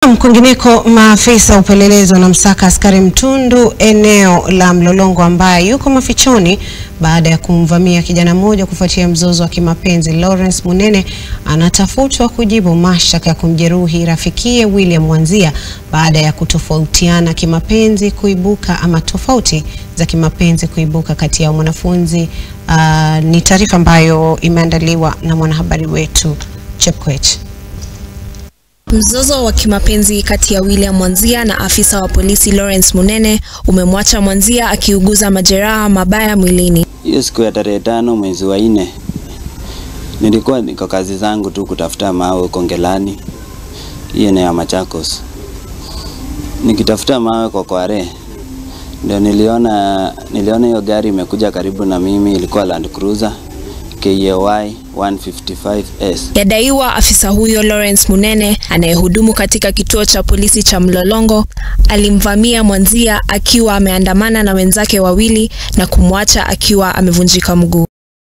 Kwingineko, maafisa wa upelelezi wanamsaka askari mtundu eneo la Mlolongo ambaye yuko mafichoni baada ya kumvamia kijana mmoja kufuatia mzozo wa kimapenzi. Lawrence Munene anatafutwa kujibu mashtaka ya kumjeruhi rafikiye William Mwanzia baada ya kutofautiana kimapenzi kuibuka ama tofauti za kimapenzi kuibuka kati ya mwanafunzi. Uh, ni taarifa ambayo imeandaliwa na mwanahabari wetu Chepkoech. Mzozo wa kimapenzi kati ya William Mwanzia na afisa wa polisi Lawrence Munene umemwacha Mwanzia akiuguza majeraha mabaya mwilini. Hiyo siku ya tarehe tano mwezi wa nne nilikuwa niko kazi zangu tu kutafuta mawe huko Ngelani, hiyo eneo ya Machakos. Nikitafuta mawe kwa Kware ndio niliona niliona hiyo gari imekuja karibu na mimi, ilikuwa Land Cruiser KAY 155S. Yadaiwa afisa huyo Lawrence Munene anayehudumu katika kituo cha polisi cha Mlolongo alimvamia Mwanzia akiwa ameandamana na wenzake wawili na kumwacha akiwa amevunjika mguu.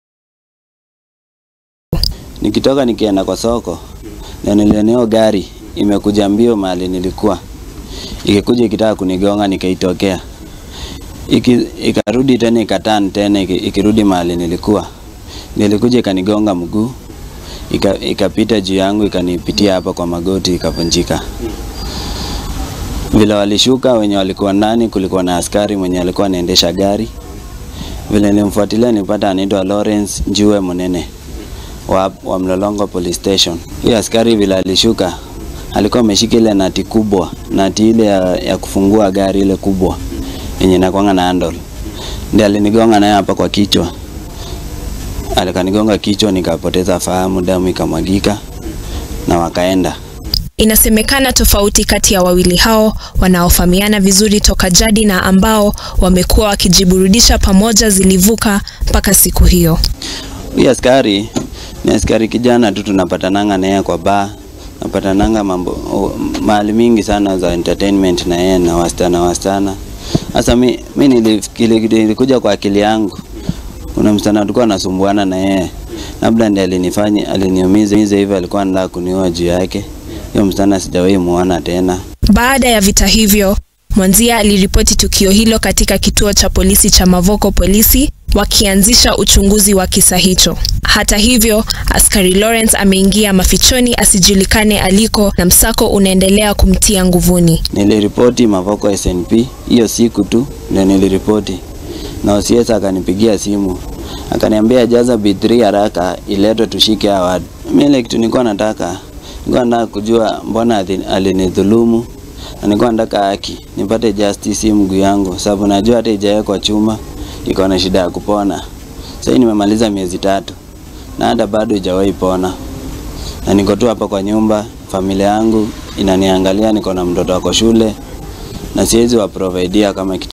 Nikitoka nikienda kwa soko ndio niliona hiyo gari imekuja mbio mahali nilikuwa, ikikuja ikitaka kunigonga, nikaitokea iki, ikarudi tena ikatan tena iki- ikirudi mahali nilikuwa, nilikuja ikanigonga mguu ika- ikapita juu yangu ikanipitia hapa kwa magoti ikavunjika. Vile walishuka wenye walikuwa ndani, kulikuwa na askari mwenye alikuwa anaendesha gari. Vile nilimfuatilia nilipata anaitwa Lawrence Njue Munene wa, wa Mlolongo Police Station. Huyo askari vile alishuka alikuwa ameshika ile nati kubwa, nati ile ya, ya kufungua gari ile kubwa yenye inakwanga na handle. Ndiye alinigonga naye hapa kwa kichwa. Alikanigonga kichwa nikapoteza fahamu, damu ikamwagika na wakaenda. Inasemekana tofauti kati ya wawili hao wanaofahamiana vizuri toka jadi na ambao wamekuwa wakijiburudisha pamoja zilivuka mpaka siku hiyo. Huyu askari ni askari kijana tu, tunapatananga na yeye kwa bar, napatananga mambo o- mahali mingi sana za entertainment na yeye na wasichana wasichana. Sasa mi, mi nilifikiri nilikuja kwa akili yangu, kuna msichana tulikuwa nasumbuana na yeye, labda ndiye alinifanya aliniumiza hivyo, alikuwa anataka kuniua juu yake. Hiyo msichana sijawahi muona tena. Baada ya vita hivyo, Mwanzia aliripoti tukio hilo katika kituo cha polisi cha Mavoko polisi wakianzisha uchunguzi wa kisa hicho. Hata hivyo, askari Lawrence ameingia mafichoni asijulikane aliko na msako unaendelea kumtia nguvuni. Niliripoti Mavoko SNP hiyo siku tu ndio niliripoti, na OCS akanipigia simu akaniambia jaza B3 haraka iletwe tushike hawa watu. Mimi ile kitu nilikuwa nataka nilikuwa nataka kujua mbona ali- alinidhulumu na nilikuwa nataka haki nipate justice hii mguu yangu, sababu najua hata ijawekwa chuma iko na shida ya kupona. Sasa hii nimemaliza miezi tatu na hata bado ijawahi pona, na niko tu hapa kwa nyumba, familia yangu inaniangalia, niko na mtoto wako shule na siwezi waprovidea kama kitu